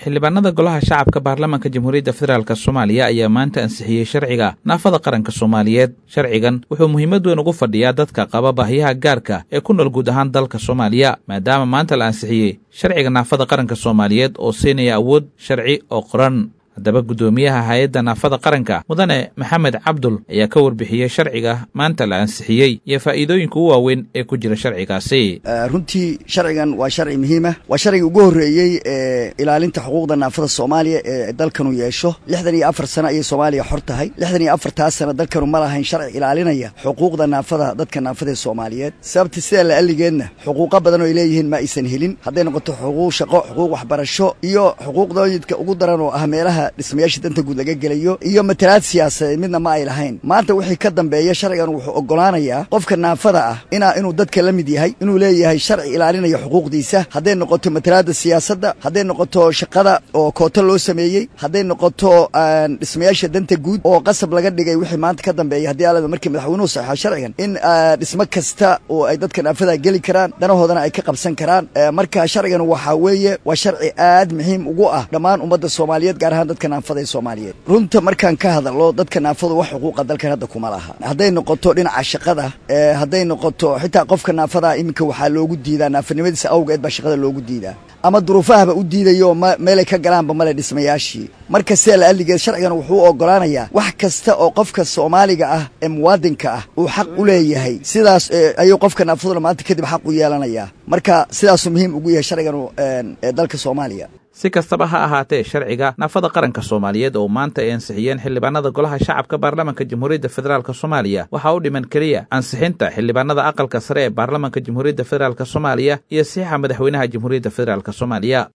xildhibaanada golaha shacabka baarlamaanka jamhuuriyadda federaalk soomaaliya ayaa maanta ansixiyey sharciga naafada qaranka soomaaliyeed sharcigan wuxuu muhiimad weyn ugu fadhiyaa dadka qaba baahiyaha gaarka ee ku nool guud ahaan dalka soomaaliya maadaama maanta la ansixiyey sharciga naafada qaranka soomaaliyeed oo siinaya awood sharci oo qoran haddaba guddoomiyaha hay-adda naafada qaranka mudane maxamed cabdul ayaa ka warbixiyey sharciga maanta la ansixiyey iyo faa'iidooyinka u waaweyn ee ku jira sharcigaasi runtii sharcigan waa sharci muhiima waa sharciga ugu horreeyey ee ilaalinta xuquuqda naafada soomaaliya ee dalkanu yeesho lixdan iyo afar sano ayay soomaaliya xor tahay lixdan iyo afartaas sano dalkanu ma lahayn sharci ilaalinaya xuquuqda naafada dadka naafada ee soomaaliyeed sababta sidaa la alligeedna xuquuqo badan oo ay leeyihiin ma aysan helin hadday noqoto xuquuq shaqo xuquuq waxbarasho iyo xuquuqdooyidka ugu daran oo ah meelaha dhismayaasha danta guud laga gelayo iyo matalaad siyaasadeed midna ma ay lahayn maanta wixii ka dambeeya sharcigan wuxuu oggolaanayaa qofka naafada ah inaa inuu dadka la mid yahay inuu leeyahay sharci ilaalinaya xuquuqdiisa hadday noqoto matalaadda siyaasadda hadday noqoto shaqada oo koota loo sameeyey hadday noqoto dhismayaasha danta guud oo qasab laga dhigay wixii maanta ka dambeeya haddii alaba markii madaxweynuhu saxeexo sharcigan in dhismo kasta oo ay dadka naafada geli karaan danahoodana ay ka qabsan karaan marka sharcigan waxaa weeye waa sharci aad muhiim ugu ah dhammaan ummadda soomaaliyeed gaar ahaan dadka naafada ee soomaaliyeed runta markaan ka hadallo dadka naafadu wax xuquuqa dalkan hadda kuma laha hadday noqoto dhinaca shaqada hadday noqoto xitaa qofka naafadaa iminka waxaa loogu diidaa naafanimadiisa awgeed baa shaqada loogu diidaa ama duruufahaba u diidayo ma meelay ka galaanba male dhismayaashii marka sidaa la alligeed sharcigan wuxuu oggolaanayaa wax kasta oo qofka soomaaliga ah ee muwaadinka ah uu xaq u leeyahay sidaas ayuu qofka naafaduna maanta kadib xaq u yeelanayaa marka sidaasuu muhiim ugu yahay sharcigan ee dalka soomaaliya si kastaba ha ahaatee sharciga naafada qaranka soomaaliyeed oo maanta ay ansixiyeen xildhibaanada golaha shacabka baarlamaanka jamhuuriyadda federaalk soomaaliya waxaa u dhiman keliya ansixinta xildhibaanada aqalka sare ee baarlamaanka jamhuuriyadda federaalk soomaaliya iyo saxiixa madaxweynaha jamhuuriyadda federaalk soomaaliya